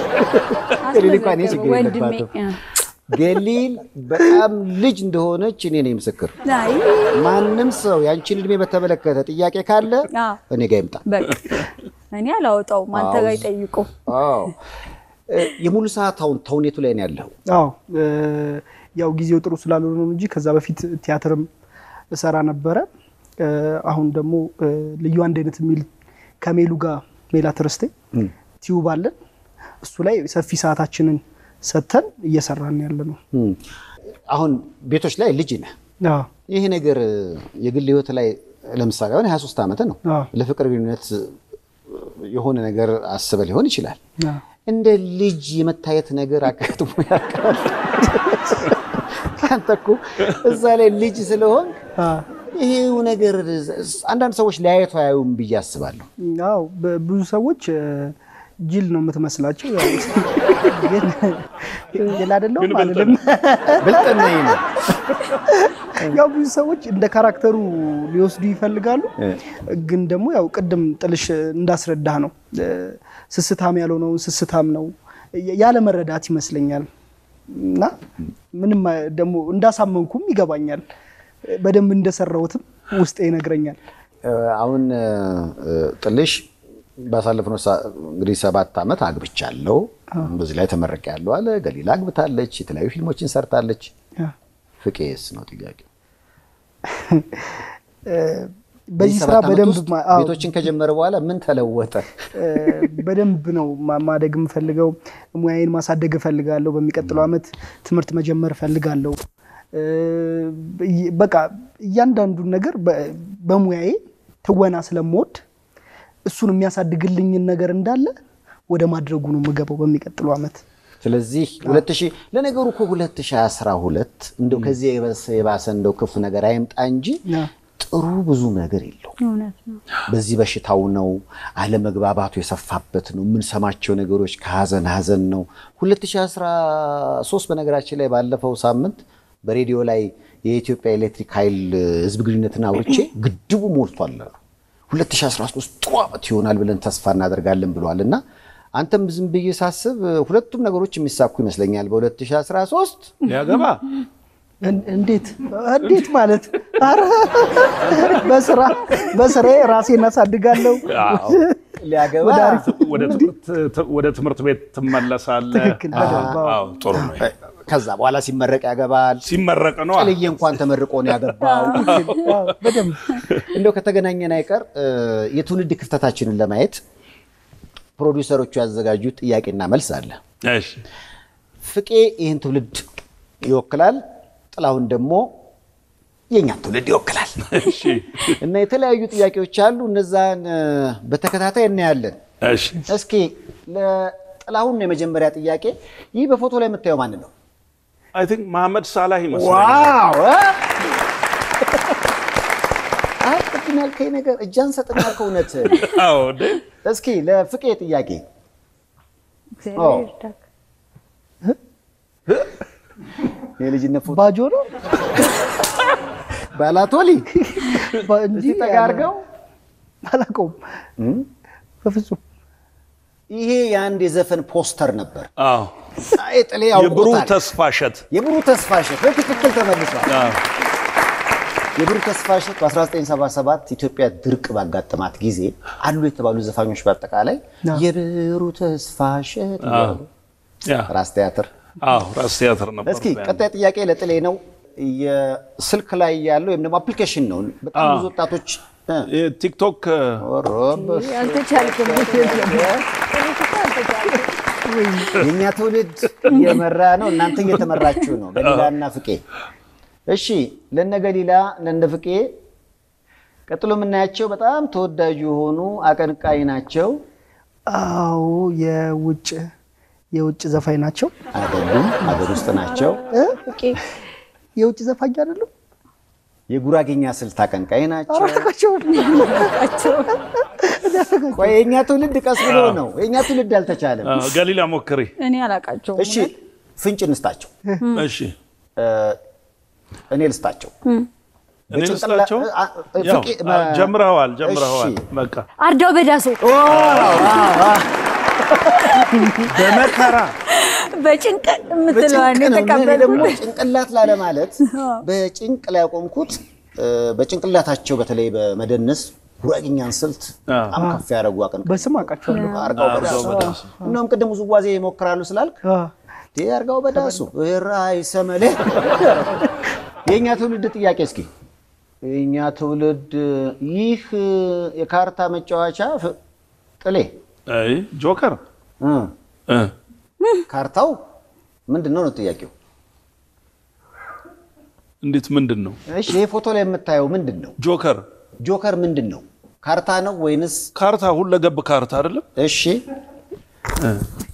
Speaker 1: ገሊል እንኳን እኔ ችግር
Speaker 3: ወንድሜ
Speaker 1: የለባትም። ገሊል በጣም ልጅ እንደሆነች እኔ ነኝ ምስክር።
Speaker 3: አይ
Speaker 1: ማንም ሰው ያንቺን እድሜ በተመለከተ ጥያቄ ካለ
Speaker 3: አዎ።
Speaker 1: እኔ ጋር ይምጣ።
Speaker 3: በቃ እኔ አላወጣውም አንተ
Speaker 1: አዎ።
Speaker 3: ጋር ይጠይቁ
Speaker 1: አዎ እ፣ የሙሉ ሰዓት አሁን ተውኔቱ ላይ ነው ያለው።
Speaker 4: አዎ እ፣ ያው ጊዜው ጥሩ ስላልሆነ ነው እንጂ ከዛ በፊት ቲያትርም እሰራ ነበረ። እ፣ አሁን ደግሞ እ፣ ልዩ አንድ አይነት የሚል ከሜሉ ጋር ሜላት ርስቴ ቲዩብ አለን። እሱ ላይ ሰፊ ሰዓታችንን ሰጥተን እየሰራን ያለ ነው።
Speaker 1: እም፣ አሁን ቤቶች ላይ ልጅ ነህ።
Speaker 4: አዎ
Speaker 1: ይሄ ነገር የግል ህይወት ላይ ለምሳሌ አሁን 23 ዓመት ነው።
Speaker 4: አዎ።
Speaker 1: ለፍቅር ግንኙነት የሆነ ነገር አስበ ሊሆን ይችላል።
Speaker 4: አዎ።
Speaker 1: እንደ ልጅ የመታየት ነገር አጋጥሞ ያውቃል? አንተ እኮ እዛ ላይ ልጅ ስለሆን
Speaker 4: አዎ።
Speaker 1: ይሄው ነገር አንዳንድ ሰዎች ሊያየቱ አያዩም ብዬ አስባለሁ።
Speaker 4: አዎ በ- ብዙ ሰዎች እ፣ ጅል ነው የምትመስላቸው። ያው ግን ጅል አይደለሁም
Speaker 2: ግን ብልጥ
Speaker 4: አልልም።
Speaker 1: ብልጥና ይሄ ነው።
Speaker 4: ያው ብዙ ሰዎች እንደ ካራክተሩ ሊወስዱ ይፈልጋሉ። ግን ደግሞ ያው ቅድም ጥልሽ እንዳስረዳህ ነው እ፣ ስስታም ያልሆነውን ስስታም ነው ያለ መረዳት ይመስለኛል። እና ምንም አ- ደግሞ እንዳሳመንኩም ይገባኛል። በደንብ እንደሰራሁትም ውስጤ ይነግረኛል።
Speaker 1: እ፣ አሁን እ፣ ጥልሽ ባሳለፍነው ሳ- እንግዲህ ሰባት ዓመት አግብቻለሁ፣ በዚህ ላይ ተመርቄያለሁ አለ። ገሊላ አግብታለች፣ የተለያዩ ፊልሞችን ሰርታለች። ፍቄስ ነው ጥያቄ።
Speaker 4: በዚህ ስራ
Speaker 1: ሰባት ዓመት
Speaker 4: በደንብ
Speaker 1: ውስጥ
Speaker 4: ማ- አዎ፣
Speaker 1: ቤቶችን ከጀመረ በኋላ ምን ተለወጠ?
Speaker 4: እ፣ በደንብ ነው ማ- ማደግ የምፈልገው። ሙያዬን ማሳደግ እፈልጋለሁ። በሚቀጥለው ዓመት ትምህርት መጀመር እፈልጋለሁ። እ፣ ይ- በቃ እያንዳንዱን ነገር በ- በሙያዬ ትወና ስለምወድ እሱን የሚያሳድግልኝን ነገር እንዳለ ወደ ማድረጉ ነው የምገባው በሚቀጥለው ዓመት።
Speaker 1: ስለዚህ 2000 ለነገሩ እኮ 2012 እንደው ከዚህ የበሰ- የባሰ እንደው ክፉ ነገር አይምጣ እንጂ
Speaker 4: ያ።
Speaker 1: ጥሩ ብዙ ነገር የለው።
Speaker 3: እውነት ነው።
Speaker 1: በዚህ በሽታው ነው፣ አለመግባባቱ የሰፋበት ነው። የምንሰማቸው ነገሮች ከሀዘን ሀዘን ነው። 2013 በነገራችን ላይ ባለፈው ሳምንት በሬዲዮ ላይ የኢትዮጵያ ኤሌክትሪክ ኃይል ህዝብ ግንኙነትን አውርቼ ግድቡ ሞልቷል አሉ። 2013 ጥሩ ዓመት ይሆናል ብለን ተስፋ እናደርጋለን ብለዋል እና አንተም ዝም ብዬ ሳስብ ሁለቱም ነገሮች የሚሳኩ ይመስለኛል። በ2013
Speaker 2: ሊያገባ
Speaker 4: እን- እንዴት እንዴት ማለት ኧረ በስራ በስራዬ ራሴን አሳድጋለሁ።
Speaker 1: ሊያገባ
Speaker 4: ወደ አሪፍ
Speaker 2: ወደ ትምህርት- ወደ ትምህርት ቤት ትመለሳለህ።
Speaker 4: ትክክል፣ በደንብ አዎ።
Speaker 2: አዎ፣ ጥሩ ነው።
Speaker 1: ከዛ በኋላ ሲመረቅ ያገባል።
Speaker 2: ሲመረቅ ነው
Speaker 1: ጥልዬ እንኳን ተመርቆ ነው ያገባው።
Speaker 4: አዎ፣ በደንብ
Speaker 1: እንደው ከተገናኘን አይቀር እ፣ የትውልድ ክፍተታችንን ለማየት ፕሮዲውሰሮቹ ያዘጋጁት ጥያቄና መልስ አለ።
Speaker 2: እሺ
Speaker 1: ፍቄ ይህን ትውልድ ይወክላል፣ ጥላሁን ደግሞ የእኛን ትውልድ ይወክላል
Speaker 2: እሺ
Speaker 1: እና የተለያዩ ጥያቄዎች አሉ። እነዛን እ፣ በተከታታይ እናያለን።
Speaker 2: እሺ
Speaker 1: እስኪ ለጥላሁን ነው የመጀመሪያ ጥያቄ። ይህ በፎቶ ላይ የምታየው ማን ነው?
Speaker 2: አይ ቲንክ መሐመድ ሳላህ ይመስለኛል።
Speaker 1: ዋው እ? አይ ቅድም ያልከኝ ነገር እጅ አንሰጥም ያልከው እውነት
Speaker 2: አዎ እንዴ
Speaker 1: እስኪ ለፍቄ ጥያቄ
Speaker 3: እግዚአብሔር ይርዳክ።
Speaker 1: የልጅነት ፎቶ
Speaker 4: ባጆ ነው
Speaker 1: ባላቶሊ
Speaker 4: ባ- እንጂ
Speaker 1: እዚህ ጠጋ አድርገው
Speaker 4: አላውቀውም በፍጹም።
Speaker 2: ይሄ የአንድ የዘፈን ፖስተር ነበር።
Speaker 1: አዎ
Speaker 2: አይ ጥሌ
Speaker 1: የብሩህ
Speaker 2: ያውቁታል።
Speaker 1: ተስፋ እሸት
Speaker 2: የብሩህ ተስፋ እሸት በትክክል ተመልሷል።
Speaker 1: አዎ።
Speaker 2: የብሩህ ተስፋ እሸት በ1977 ኢትዮጵያ ድርቅ ባጋጠማት ጊዜ አሉ የተባሉ ዘፋኞች በአጠቃላይ የብሩህ ተስፋ እሸት
Speaker 1: አዎ። ያ
Speaker 2: ራስ ቲያትር።
Speaker 1: አዎ ራስ ቲያትር ነበር።
Speaker 2: እስኪ ቀጣይ ጥያቄ ለጥሌ ነው። የስልክ ላይ ያለው ወይም ደግሞ አፕሊኬሽን ነው። በጣም ብዙ ወጣቶች እ፣
Speaker 1: ቲክቶክ
Speaker 2: ኦሮበስ
Speaker 3: አልተቻልክም።
Speaker 2: የእኛ ትውልድ እየመራ ነው፣ እናንተ እየተመራችሁ ነው። ገሊላና ፍቄ። እሺ ለነ ገሊላ ለነ ፍቄ ቀጥሎ የምናያቸው በጣም ተወዳጅ የሆኑ አቀንቃኝ ናቸው።
Speaker 4: አዎ የውጭ የውጭ ዘፋኝ ናቸው።
Speaker 2: አይደሉም፣ ሀገር ውስጥ ናቸው።
Speaker 4: እ? የውጭ ዘፋኝ አይደሉም።
Speaker 2: የጉራጌኛ ስልት አቀንቃኝ ናቸው።
Speaker 4: አላውቃቸውም።
Speaker 2: ቆይ የእኛ ትውልድ ቀስ ብሎ ነው፣ የእኛ ትውልድ አልተቻለም።
Speaker 1: አዎ፣ ገሊላ ሞክሪ።
Speaker 3: እኔ አላውቃቸውም።
Speaker 2: እሺ ፍንጭ እንስጣቸው፣
Speaker 1: እሺ
Speaker 2: እ፣ እኔ ልስጣቸው።
Speaker 1: እኔ ልስጣቸው።
Speaker 2: አ- አ-
Speaker 1: ያው
Speaker 2: ፍቄ-
Speaker 1: አ- ጀምረዋል ጀምረዋል።
Speaker 2: እሺ።
Speaker 1: በቃ
Speaker 3: አርዳው በዳሶ
Speaker 2: በመከራ
Speaker 3: በጭንቅ የምትለዋን
Speaker 2: በጭንቅ ነው። እኔ ደግሞ
Speaker 3: የተቀበልኩት
Speaker 2: ጭንቅላት ላለማለት በጭንቅ ላይ ያቆምኩት እ፣ በጭንቅላታቸው በተለይ በመደነስ ጉራጌኛን ስልት በጣም ከፍ ያደረጉ አቀንቃኝ
Speaker 4: በስም አውቃቸዋለሁ።
Speaker 2: አርጋው
Speaker 1: አርጋው
Speaker 2: በዳሱ
Speaker 1: በዳሱ።
Speaker 2: እንደውም ቅድም ውዝዋዜ ይሞክራሉ ስላልክ
Speaker 4: አ፣
Speaker 2: ቴ አርጋው በዳሱ ራይ ሰመሌ የእኛ ትውልድ ጥያቄ እስኪ የእኛ ትውልድ ይህ የካርታ መጫወቻ ፍ- ጥሌ
Speaker 1: አይ ጆከር
Speaker 2: እ፣
Speaker 1: እ
Speaker 2: ካርታው ምንድን ነው ነው ጥያቄው
Speaker 1: እንዴት ምንድን ነው
Speaker 2: እሺ ይሄ ፎቶ ላይ የምታየው ምንድን ነው
Speaker 1: ጆከር?
Speaker 2: ጆከር ምንድን ነው ካርታ ነው ወይንስ
Speaker 1: ካርታ ሁለገብ ካርታ አይደለም?
Speaker 2: እሺ እ፣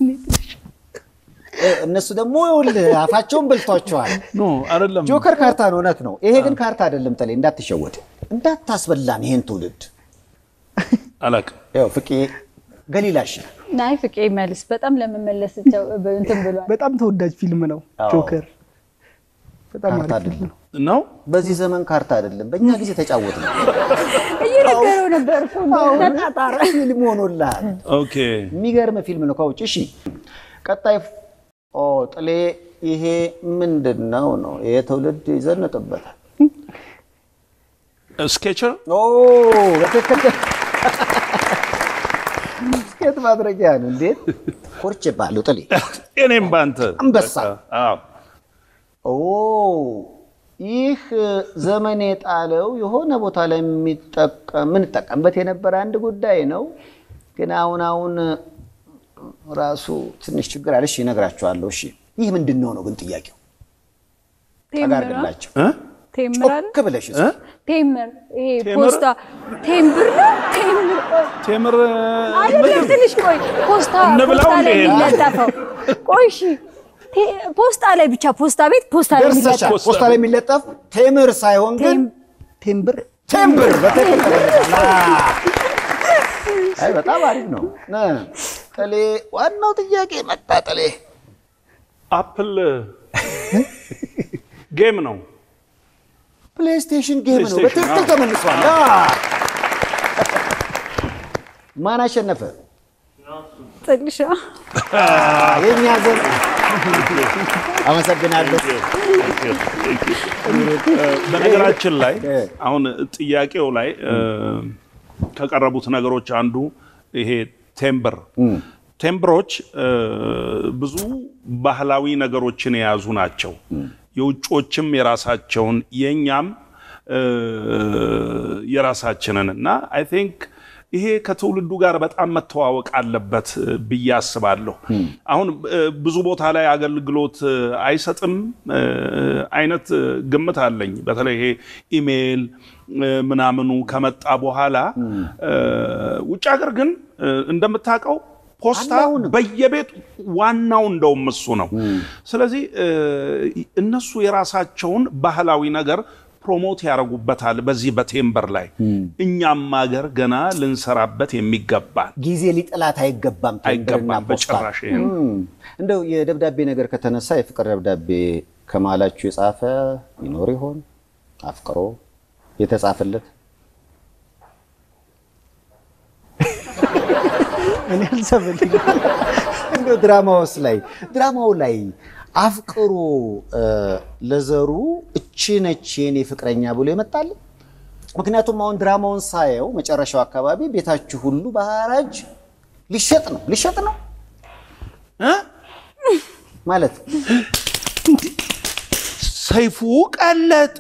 Speaker 2: እነሱ ደግሞ ይኸውልህ አፋቸውን በልቷቸዋል
Speaker 1: ኖ አይደለም።
Speaker 2: ጆከር ካርታ ነው እውነት ነው ይሄ ግን ካርታ አይደለም ጠሌ እንዳትሸወድ እንዳታስበላን ይሄን ትውልድ
Speaker 1: አላውቅም።
Speaker 2: ያው ፍቄ ገሊላሽ
Speaker 3: ናይ ፍቄ መልስ በጣም ለመመለስ ቸው- እንትን ብሏል።
Speaker 4: በጣም ተወዳጅ ፊልም ነው
Speaker 2: አዎ።
Speaker 4: ጆከር። በጣም
Speaker 2: ካርታ
Speaker 4: አሪፍ ፊልም
Speaker 2: አይደለም
Speaker 4: ነው።
Speaker 1: ነው
Speaker 2: በዚህ ዘመን ካርታ አይደለም በእኛ ጊዜ ተጫወት ነው
Speaker 3: እየነገረው ነበር እኮ ተጣጣረ።
Speaker 2: ፊልም ሆኖልሃል
Speaker 1: ኦኬ።
Speaker 2: የሚገርም ፊልም ነው ከውጭ እሺ ቀጣይ ኦ ጥሌ ይሄ ምንድን ነው ነው ይሄ ትውልድ ይዘንጥበታል
Speaker 1: ስኬቸር
Speaker 2: ኦ በትክክል ስኬት ማድረጊያ ነው እንዴት ኮርቼ ባለሁ ጥሌ
Speaker 1: እኔም ባንተ
Speaker 2: አንበሳ።
Speaker 1: አዎ።
Speaker 2: ኦ ይህ ዘመን የጣለው የሆነ ቦታ ላይ የሚጠቀም የምንጠቀምበት የነበረ አንድ ጉዳይ ነው። ግን አሁን አሁን ራሱ ትንሽ ችግር አለ። እሺ እነግራችኋለሁ። እሺ ይህ ምንድን ነው ነው ግን ጥያቄው ጠጋ አድርግላቸው።
Speaker 1: እ?
Speaker 3: ቴምር አለ
Speaker 1: ጮክ ብለሽ እስኪ።
Speaker 3: ቴምር ይሄ
Speaker 2: ቴምር?
Speaker 3: ፖስታ ቴምብር ነው ቴምር ቆይ
Speaker 2: ቴምር
Speaker 3: አይደለም ትንሽ ቆይ ፖስታ
Speaker 2: እንብላው
Speaker 3: ፖስታ ላይ
Speaker 2: እንዴ?
Speaker 3: የሚለጠፈው ቆይ እሺ ቴ- ፖስታ ላይ ብቻ ፖስታ ቤት ፖስታ ላይ
Speaker 1: ደርሰሻል።
Speaker 3: የሚለጠፈው
Speaker 1: ፖስታ ላይ የሚለጠፍ ቴምር ሳይሆን ግን
Speaker 3: ቴም-
Speaker 4: ቴምብር
Speaker 1: ቴምብር በትክክል ተመልሷል። አይ በጣም አሪፍ ነው። ነ ጥሌ ዋናው ጥያቄ መጣ። ጥሌ
Speaker 2: አፕል ጌም ነው።
Speaker 1: ፕሌይስቴሽን ጌም ነው።
Speaker 2: ፕሌይስቴሽን፣
Speaker 1: በትክክል
Speaker 2: አዎ።
Speaker 1: ተመልሷል። አ። ማን አሸነፈ?
Speaker 3: ጥልሻ
Speaker 1: የኛ ዘር አመሰግናለሁ።
Speaker 2: በነገራችን ላይ
Speaker 1: እ።
Speaker 2: አሁን ጥያቄው ላይ እ፣ ከቀረቡት ነገሮች አንዱ ይሄ ቴምብር ቴምብሮች እ፣ ብዙ ባህላዊ ነገሮችን የያዙ ናቸው። የውጮችም የራሳቸውን የእኛም እ፣ የራሳችንን እና አይ ቲንክ ይሄ ከትውልዱ ጋር በጣም መተዋወቅ አለበት እ፣ ብዬ አስባለሁ። አሁን እ፣ ብዙ ቦታ ላይ አገልግሎት እ፣ አይሰጥም እ፣ አይነት እ፣ ግምት አለኝ። በተለይ ይሄ ኢሜይል እ፣ ምናምኑ ከመጣ በኋላ እ፣ ውጭ ሀገር ግን እ፣ እንደምታውቀው ፖስታ
Speaker 1: አላውንም።
Speaker 2: በየቤቱ ዋናው እንደውም እሱ ነው። ስለዚህ እ፣ እነሱ የራሳቸውን ባህላዊ ነገር ፕሮሞት ያደርጉበታል በዚህ በቴምበር ላይ እኛም ሀገር ገና ልንሰራበት የሚገባ
Speaker 1: ጊዜ ሊጥላት አይገባም። ቴምብርና
Speaker 2: አይገባም
Speaker 1: ፖስታ።
Speaker 2: በጭራሽ ይሄ ነው።
Speaker 1: እም፣ እንደው የደብዳቤ ነገር ከተነሳ የፍቅር ደብዳቤ ከመሀላችሁ የጻፈ ይኖር ይሆን? አፍቅሮ የተጻፈለት
Speaker 4: እኔ አልሰበልኝ
Speaker 1: እንደው ድራማውስ ላይ ድራማው ላይ አፍቅሮ እ፣ ለዘሩ እቺ ነች የኔ ፍቅረኛ ብሎ ይመጣል። ምክንያቱም አሁን ድራማውን ሳየው መጨረሻው አካባቢ ቤታችሁ ሁሉ በሐራጅ ሊሸጥ ነው ሊሸጥ ነው
Speaker 2: እ?
Speaker 1: ማለት
Speaker 2: ሰይፉ ቀለጠ።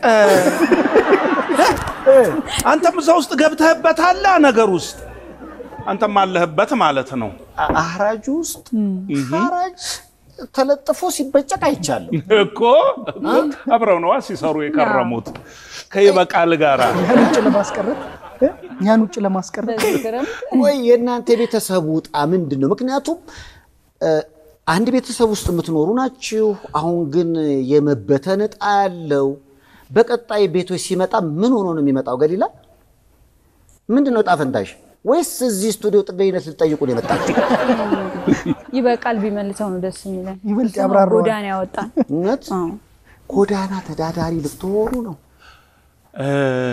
Speaker 2: አንተም እዛ ውስጥ ገብተህበታል ነገር ውስጥ አንተም አለህበት ማለት ነው።
Speaker 1: አ- አህራጁ ውስጥ ሐራጅ ተለጥፎ ሲበጨቅ አይቻለሁ።
Speaker 2: እኮ እኮ አብረው ነዋ ሲሰሩ የከረሙት ከይበቃል ጋራ
Speaker 4: እኛን ውጭ ለማስቀረት እ? እኛን ውጭ ለማስቀረት
Speaker 3: በዚህ ክረምት
Speaker 1: ወይ የእናንተ የቤተሰቡ ዕጣ ምንድን ነው? ምክንያቱም እ፣ አንድ ቤተሰብ ውስጥ የምትኖሩ ናችሁ። አሁን ግን የመበተን ዕጣ ያለው በቀጣይ ቤቶች ሲመጣ ምን ሆኖ ነው የሚመጣው? ገሊላ ምንድን ነው ዕጣ ፈንታሽ? ወይስ እዚህ ስቱዲዮ ጥገኝነት ልትጠይቁ ነው የመጣችሁ?
Speaker 3: ይበቃል ቢመልሰው ነው ደስ የሚለን።
Speaker 4: ይበልጥ
Speaker 3: እሱ ነው
Speaker 4: ያብራራዋል።
Speaker 3: ጎዳና ያወጣን።
Speaker 1: እውነት
Speaker 3: አዎ።
Speaker 1: ጎዳና ተዳዳሪ ልትሆኑ ነው?
Speaker 2: እ፣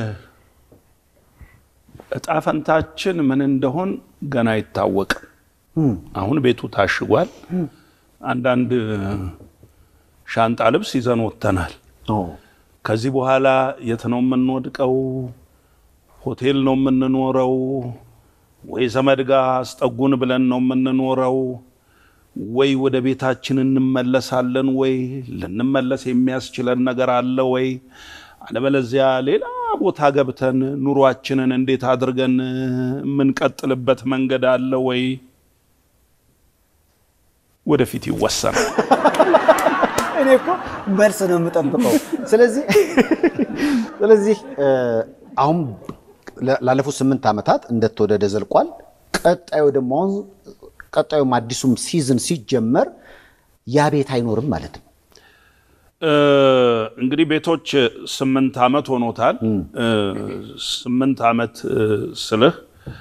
Speaker 2: እጣ ፈንታችን ምን እንደሆን ገና አይታወቅም። አሁን ቤቱ ታሽጓል። አንዳንድ ሻንጣ ልብስ ይዘን ወጥተናል። ከዚህ በኋላ የት ነው የምንወድቀው? ሆቴል ነው የምንኖረው ወይ ዘመድ ጋር አስጠጉን ብለን ነው የምንኖረው ወይ ወደ ቤታችን እንመለሳለን ወይ ልንመለስ የሚያስችለን ነገር አለ ወይ አለበለዚያ ሌላ ቦታ ገብተን ኑሯችንን እንዴት አድርገን የምንቀጥልበት መንገድ አለ ወይ ወደፊት ይወሰናል።
Speaker 1: እኔ እኮ መልስ ነው የምጠብቀው። ስለዚህ ስለዚህ እ፣ አሁን ለ- ላለፉት ስምንት ዓመታት እንደተወደደ ዘልቋል። ቀጣዩ ደግሞ አሁን ቀጣዩም አዲሱም ሲዝን ሲጀመር ያ ቤት አይኖርም ማለት ነው።
Speaker 2: እ፣ እንግዲህ ቤቶች ስምንት ዓመት ሆኖታል። እ፣ ስምንት ዓመት እ፣ ስልህ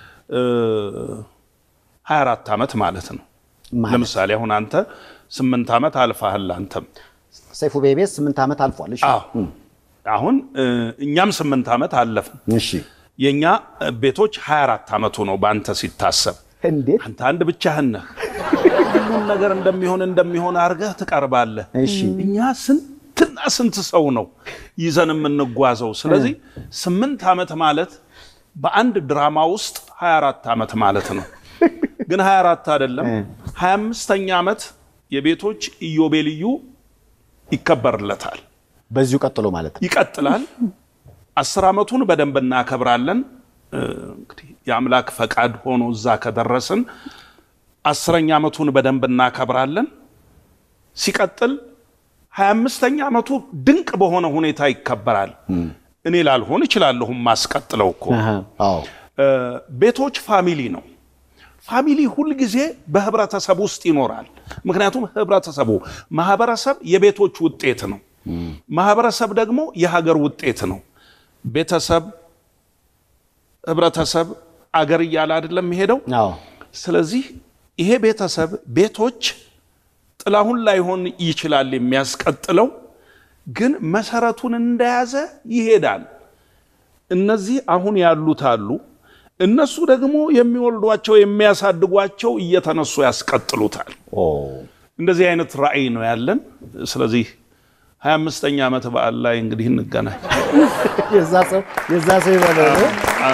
Speaker 2: ሀያ አራት ዓመት ማለት ነው።
Speaker 1: ማለት?
Speaker 2: ለምሳሌ አሁን አንተ ስምንት ዓመት አልፋህል አንተም
Speaker 1: ሰይፉ ቤቤስ ስምንት ዓመት አልፏል። እሺ
Speaker 2: አዎ አሁን እ፣ እኛም ስምንት ዓመት አለፍን።
Speaker 1: እሺ
Speaker 2: የእኛ ቤቶች 24 ዓመቱ ነው በአንተ ሲታሰብ።
Speaker 1: እንዴት
Speaker 2: አንተ አንድ ብቻህን ነህ። ሁሉም ነገር እንደሚሆን እንደሚሆን አድርገህ ትቀርባለህ።
Speaker 1: እሺ
Speaker 2: እኛ ስንትና ስንት ሰው ነው ይዘን የምንጓዘው። ስለዚህ ስምንት ዓመት ማለት በአንድ ድራማ ውስጥ 24 ዓመት ማለት ነው። ግን 24 አይደለም 25ኛ ዓመት የቤቶች ኢዮቤልዩ ይከበርለታል።
Speaker 1: በዚሁ ቀጥሎ ማለት ነው።
Speaker 2: ይቀጥላል። አስር ዓመቱን በደንብ እናከብራለን። እ፣ እንግዲህ የአምላክ ፈቃድ ሆኖ እዛ ከደረስን አስረኛ ዓመቱን በደንብ እናከብራለን። ሲቀጥል ሀያ አምስተኛ ዓመቱ ድንቅ በሆነ ሁኔታ ይከበራል። እኔ ላልሆን እችላለሁም ማስቀጥለው እኮ
Speaker 1: አሃ፣ አዎ
Speaker 2: እ፣ ቤቶች ፋሚሊ ነው። ፋሚሊ ሁልጊዜ በህብረተሰብ ውስጥ ይኖራል። ምክንያቱም ህብረተሰቡ ማህበረሰብ የቤቶች ውጤት ነው። ማህበረሰብ ደግሞ የሀገር ውጤት ነው። ቤተሰብ፣ ህብረተሰብ፣ አገር እያለ አይደለም የሚሄደው።
Speaker 1: አዎ
Speaker 2: ስለዚህ ይሄ ቤተሰብ ቤቶች ጥላሁን ላይሆን ይችላል የሚያስቀጥለው፣ ግን መሰረቱን እንደያዘ ይሄዳል። እነዚህ አሁን ያሉት አሉ። እነሱ ደግሞ የሚወልዷቸው የሚያሳድጓቸው እየተነሱ ያስቀጥሉታል።
Speaker 1: ኦ
Speaker 2: እንደዚህ አይነት ራዕይ ነው ያለን። ስለዚህ ሀያ አምስተኛ ዓመት በዓል ላይ እንግዲህ እንገናኝ።
Speaker 1: የዛ ሰው የዛ ሰው ይበለው።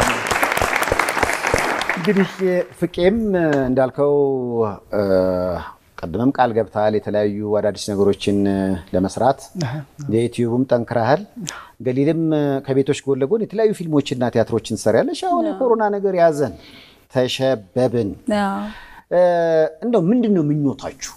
Speaker 1: እንግዲህ ፍቄም እንዳልከው እ፣ ቀድመም ቃል ገብተሃል የተለያዩ አዳዲስ ነገሮችን እ፣ ለመስራት የዩቲዩብም ጠንክረሃል። ገሊልም እ፣ ከቤቶች ጎን ለጎን የተለያዩ ፊልሞችና ቲያትሮችን ትሰሪያለሽ። አሁን የኮሮና ነገር ያዘን ተሸበብን።
Speaker 3: አዎ።
Speaker 1: እ፣ እንደው ምንድን ነው ምኞታችሁ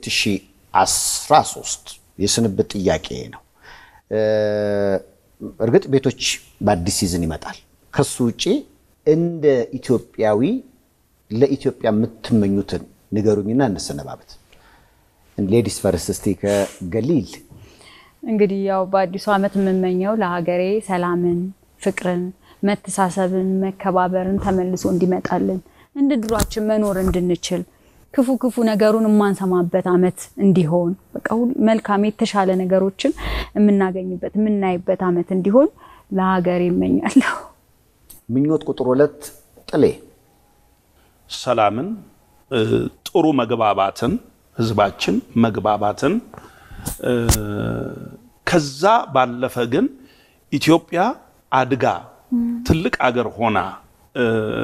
Speaker 1: በ2013 የስንብት ጥያቄ ነው። እ፣ እርግጥ ቤቶች በአዲስ ሲዝን ይመጣል። ከሱ ውጭ እንደ ኢትዮጵያዊ ለኢትዮጵያ የምትመኙትን ንገሩኝና እንሰነባበት። ሌዲስ ፈርስት እስቲ ከገሊል
Speaker 3: እንግዲህ ያው በአዲሱ ዓመት የምመኘው ለሀገሬ ሰላምን፣ ፍቅርን፣ መተሳሰብን፣ መከባበርን ተመልሶ እንዲመጣልን እንደ ድሯችን መኖር እንድንችል ክፉ ክፉ ነገሩን የማንሰማበት ዓመት እንዲሆን በቃ ሁሉ መልካም የተሻለ ነገሮችን የምናገኝበት የምናይበት ዓመት እንዲሆን ለሀገሬ ይመኛለሁ።
Speaker 1: ምኞት ቁጥር ሁለት ጥሌ
Speaker 2: ሰላምን፣ እ፣ ጥሩ መግባባትን፣ ህዝባችን መግባባትን እ፣ ከዛ ባለፈ ግን ኢትዮጵያ አድጋ ትልቅ አገር ሆና እ፣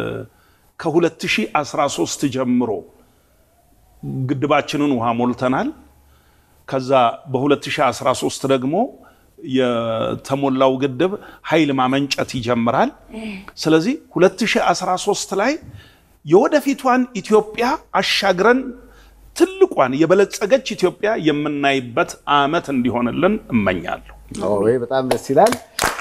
Speaker 2: ከ2013 ጀምሮ ግድባችንን ውሃ ሞልተናል። ከዛ በ2013 ደግሞ የተሞላው ግድብ ኃይል ማመንጨት ይጀምራል። ስለዚህ 2013 ላይ የወደፊቷን ኢትዮጵያ አሻግረን ትልቋን የበለጸገች ኢትዮጵያ የምናይበት ዓመት እንዲሆንልን እመኛለሁ።
Speaker 1: ወይ በጣም ደስ ይላል።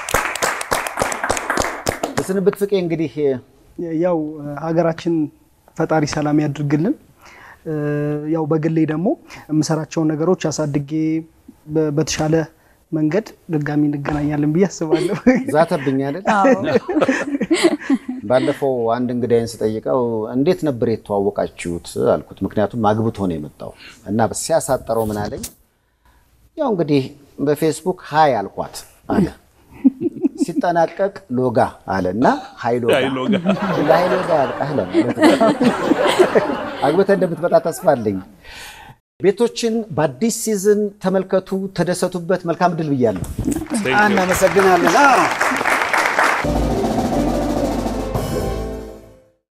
Speaker 1: በስንብት ፍቄ እንግዲህ
Speaker 4: ያው ሀገራችን ፈጣሪ ሰላም ያድርግልን። እ፣ ያው በግሌ ደግሞ የምሰራቸውን ነገሮች አሳድጌ በ- በተሻለ መንገድ ድጋሚ እንገናኛለን ብዬ አስባለሁ።
Speaker 1: ዛተብኝ አይደል? ባለፈው አንድ እንግዳይን ስጠይቀው እንዴት ነበር የተዋወቃችሁት አልኩት። ምክንያቱም አግብቶ ነው የመጣው እና ሲያሳጠረው ምን አለኝ፣ ያው እንግዲህ በፌስቡክ ሀይ አልኳት አለ። ሲጠናቀቅ ሎጋ አለ እና ሀይ ሎጋ
Speaker 2: ሀይ ሎጋ።
Speaker 1: ለሀይ ሎጋ ያልቃህ ለማለት ነው። አግብተህ እንደምትመጣ ተስፋ አለኝ። ቤቶችን በአዲስ ሲዝን ተመልከቱ፣ ተደሰቱበት። መልካም ድል ብያለሁ።
Speaker 2: Thank you.
Speaker 1: እናመሰግናለን። አዎ።